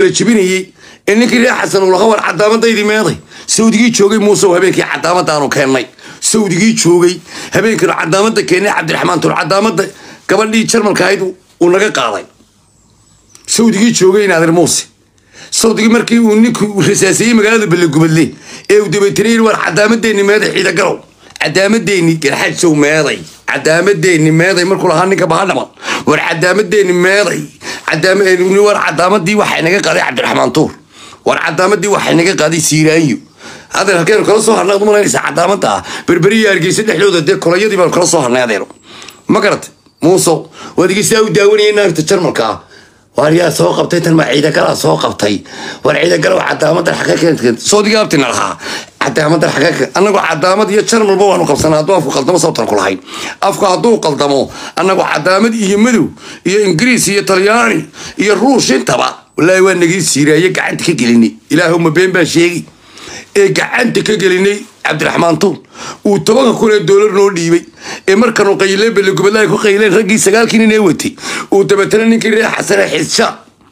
la jebinayey ee ninkii reer xasan uu laha war cadaamadaydii meeday sawdigii joogay muuse habeenkii cadaamadaanu keennay sawdigii joogay habeenkii cadaamada keennay cabdiraxmaan tur cadaamada gabadhii jarmalka ahayd uu naga qaaday sawdigii joogay naadir muuse sawdigii markii uu ninkuu rasaasiyey magaalada ballegubadle ee uu dabaytanayey war cadaamadeenni meeday ciidagalow cadaamadeenni garxajow meeday cadaamadeenni meeday markuu lahaa ninka bahadhaman war cadaamadeenni meeday war cadaamadii waxay naga qaaday cabdiraxmaan tuur war cadaamadii waxay naga qaaday siiraayo adeer halkeenu kala soo harnay ad malaynaysa cadaamada ah berberiya hargeysa dhexdooda dee kolayadii baanu kala soo harnay adeero ma garata muuso waad igeysaa u daawanayay naagta jarmalka ah waar yaa soo qabtay tan ma ciidagalaa soo qabtay war ciidagalow cadaamadan xaqa soodiga abtina lahaa cadaamadan xaqa anagoo cadaamad iyo jarmalba waanu qabsanaa hadduu afku qaldamo sababtan ku lahayn afku hadduu qaldamo anagoo cadaamad iyo madow iyo ingiriis iyo talyaani iyo ruush intaba wallaahi waa nagii siiraaye gacanta ka gelinay ilaahuma been baa sheegi ee gacanta ka gelinay cabdiraxmaan tuun uu tobanka kun ee doolar noo dhiibay ee markanu qayleen ballegubadlaha ku qayleen raggii sagaalkii nin ee watay uu dabeetana ninkii reer xasane xisha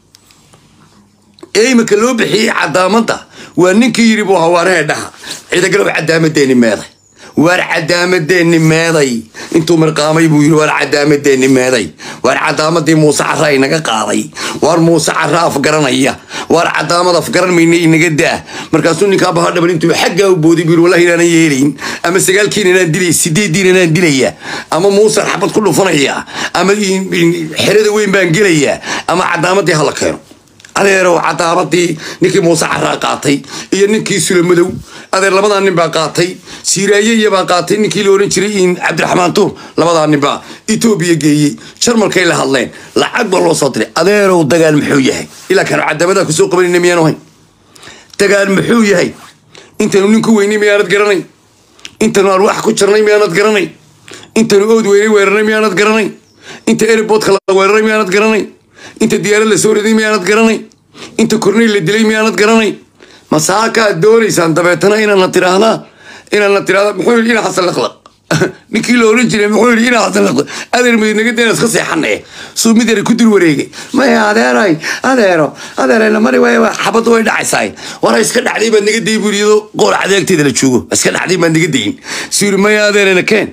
ee imika loo bixiyey cadaamada waa ninkii yiri buu hawaarahee dhaha ciidagalow cadaamadeenni meeday waar cadaamadeenni meeday intuu mirqaamay buu yiri waar cadaamadeenni meeday waar cadaamadii muuse cara inaga qaaday waar muuse cara afgaranaya waar cadaamad afgaran mayna inaga daa markaasuu ninkaa bahadhaban intuu xaggaa u booday buu yiri wallahi inaanan yeelayn ama sagaalkiin inaan dilay sideediin inaan dilaya ama muusan xabad ku dhufanaya ama xerada weyn baan gelaya ama cadaamadii hala keeno adeerow cadaamadii ninkii muuse caraa qaatay iyo ninkii sulamadow adeer labadaa nin baa qaatay siiraaye iyabaa qaatay ninkii la oran jiray in cabdiraxmaan tuur labadaa nin baa etoobiya geeyey jarmalkay la hadleen lacag baa loo soo diray adeerow dagaal muxuu yahay ilaa kaanu cadaamadaa kusoo qabanayna miyaanu hayn dagaal muxuu yahay intaynu nin ku weynay miyaanad garanay intaynu arwaax ku jarnay miyaanad garanay intaynu ood weynay weeraray miyaanad garanay inta eribodka la weeraray miyaanad garanay inta diyaarad la soo riday miyaanad garanay inta korney la dilay miyaanad garanay masaakaad doonaysaan dabeetana inaadna tiraahdaa inaadna tiraahda muxuu yidhi ina xasan laqlaq ninkii la oran jiray muxuu yidhi ina xasan laqlaq adeer midnaga dayna iska seexanee suu mid yara ku dul wareegay maya adeeray adeero adeerayna mari waay xabadda way dhacaysaa wara iska dhacday baad naga dayin buu iyadoo qool cadeegteeda la joogo iska dhacday baad naga dayin suu yidhi maya adeerayna keen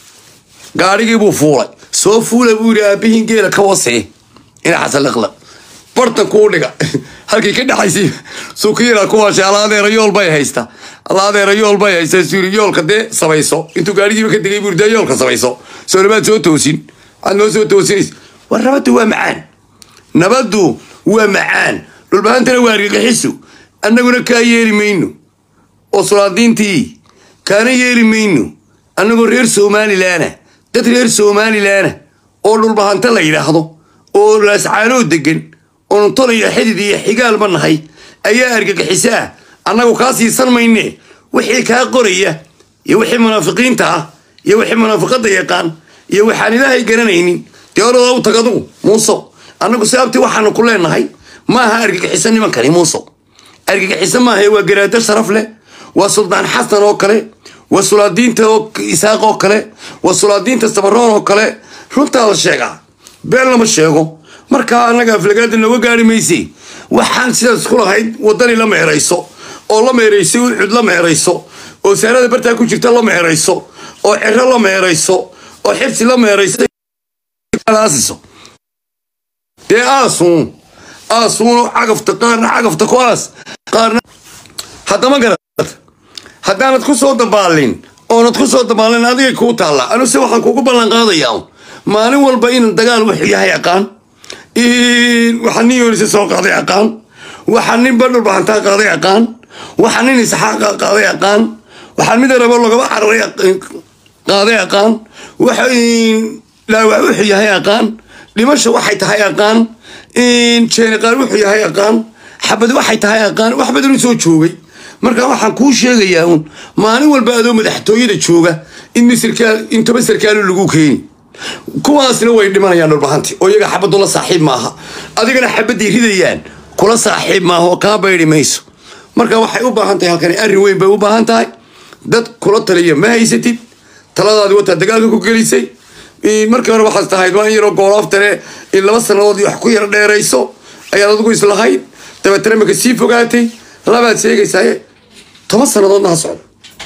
gaadhigii buu fuulay soo fuula buu yidhi aabihiin geela ka wasee ina xasan laqlaq bartan kuu dhiga halkii ka dhaxaysay suukiira kuwaashe alla adeera yool bay haysta alla adeera yool bay haysta suuri yoolka dee samayso intuu gaadhigiiba ka degay buuri dee yoolka samayso soo nabaad soo toosin waxaad noo soo toosinays war nabaddu waa macaan nabaddu waa macaan dhulbahantana waa argagixisu annaguna kaa yeeli mayno oo sulaadiintii kaana yeeli mayno annagoo reer somalilaana dad reer somalilaana oo dhulbahanta la yidhaahdo oo laascaanoo degan oonu tolaya xidid iyo xigaalba nahay ayaa argagixisaa annagu kaa siisan mayne wixii kaa qoraya iyo wixii munaafiqiinta ah iyo wixii munaafiqadda yaqaan iyo waxaan ilaahay garanaynin dee olada u tag adugu muuso annagu sababtii waxaanu ku leenahay maaha argagixiso nimankani muuso argagixiso maaha waa garaado sharaf leh waa suldaan xasan oo kale waa sulaadiinta isaaq oo kale waa sulaadiinta sabaroon oo kale runtaa la sheegaa been lama sheego markaa annaga aflagaada nooga gaari mayse waxaan sidaas ku lahayd wadani la meerayso oo la meerayso uxud la meerayso oo saarada bartaa ku jirta la meerayso oo cero la meerayso oo xibsi la meerayso dee aasuun aasuun cagafta qaarna cagafta ku aas qaarna haddama garat haddaanad ku soo dabaalin oonad ku soo dabaalin adigay kuu taalla anuse waxaan kugu ballan qaadayaa maalin walba in dagaal wuxuu yahay aqaan waxaa nin yoonisa soo qaaday aqaan waxaa nin badhulbahantaa qaaday aqaan waxaa nin isxaaqa qaaday aqaan waxaa mid rabo lagaba cararay qaaday aqaan waxa dhaawac wuxuu yahay aqaan dhimasha waxay tahay aqaan jeeniqaar wuxuu yahay aqaan xabad waxay tahay aqaan wax badan u soo joogay marka waxaan kuu sheegayaa uun maalin walba adoo madaxtooyada jooga in misirkaal in toban sarkaalu lagu keeni kuwaasna way dhimanayaan dhulbahanti oo iyaga xabaddu la saaxiib maaha adigana xabadday ridayaan kula saaxiib maaha oo kaa baydi mayso marka waxay u baahan tahay halkani arrin weyn bay u baahan tahay dad kula taliya ma haysatid taladaadi wataa dagaalka ku gelisay markii hore waxaad tahayd waa in yaroo goolaaftane in laba sannadood wax ku yar dheerayso ayaad adigu islahayd dabeetana maka sii fogaatay labaad sheegaysaaye toban sannadoodna ha socdo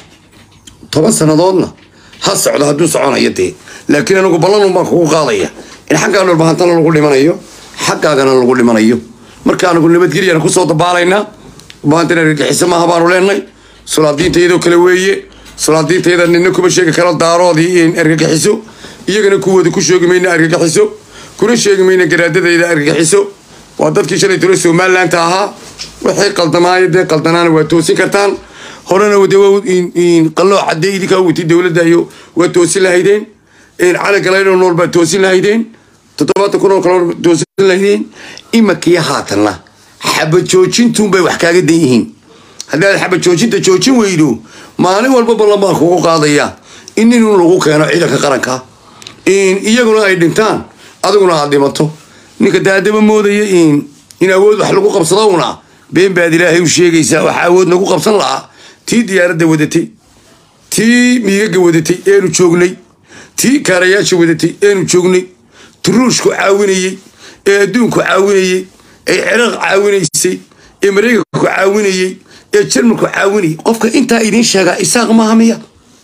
toban sannadoodna ha socdo hadduu soconayo dee laakiin anigu ballanun baan kugu qaadaya in xaggaa dhulbahantana lagu dhimanayo xaggaagana lagu dhimanayo marka anigu nabadgelyana kusoo dabaalaynaa dhulbahantana argagixiso maaha baanu leenay sulaadiintayadoo kale weeye sulaadiintayada nina kuma sheegi karo daaroodii in argagixiso iyagana kuwooda ku sheegi mayna argagixiso kuna sheegi mayna garaadadayda argagixiso waa dadkii shalay tole somalilandta ahaa waxay qaldamaaya dee qaldanaana waa toosin kartaan horena de qaloo cadee idinkaa wati dowladda iyo waa toosin lahaydeen calagalaydoo nool baa toosin lahaydeen toddobaatan kun oo kale toosin lahaydeen imakiyo haatanna xabajoojintuunbay wax kaaga dan yihiin haddaad xabajoojinta joojin weydo maalin walba ballan baan kugu qaadaya in nin lagu keeno ciidanka qaranka iyaguna ay dhintaan adiguna aad dhimato ninka daadaba moodaya in awood wax lagu qabsado una been baad ilaahay u sheegaysaa waxa awood nagu qabsan lahaa tii diyaaradda wadatay tii miigaga wadatay eenu joognay tii kaarayaasha wadatay eenu joognay turuushku caawinayey ee adduunku caawinayey ee ciraaq caawinaysay ee maraykanku caawinayey ee jarmalku caawinayay qofka intaa idiin sheegaa isaaq maaha miya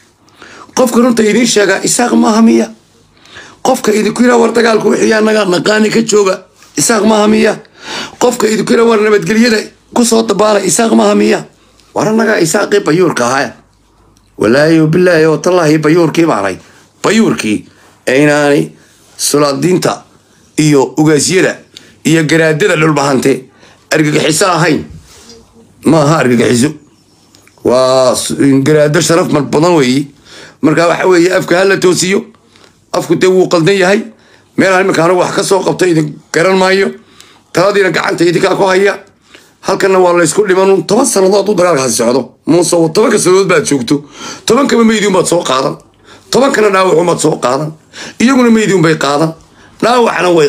qofka runta idiin sheegaa isaaq maaha miya qofka idinku yira war dagaalku wixii anaga naqaani ka jooga isaaq maaha miya qofka idinku yira war nabadgelyada kusoo dabaala isaaq maaha miya war anagaa isaaqii bayuurka ahaa walaahi bilaahi oo tallaahi bayuurkii baanay bayuurkii ee inaanay sulaadiinta iyo ugaasyada iyo garaadada dhulbahante argagixiso ahayn maaha argagixiso waa garaado sharaf mar badan weeye marka waxa weeye afka hala toosiyo afku dee wuu qaldan yahay meelaan iminka anigu wax ka soo qabto idin garan maayo taladiina gacanta idinkaa ku haya halkanna waa laysku dhiman toban sannadood u dagaalkaasi socdo muuse tobanka sannadood baad joogto tobankaba meydiun baad soo qaadan tobankana dhaawacun baad soo qaadan iyaguna meydiun bay qaadan dhaawacna way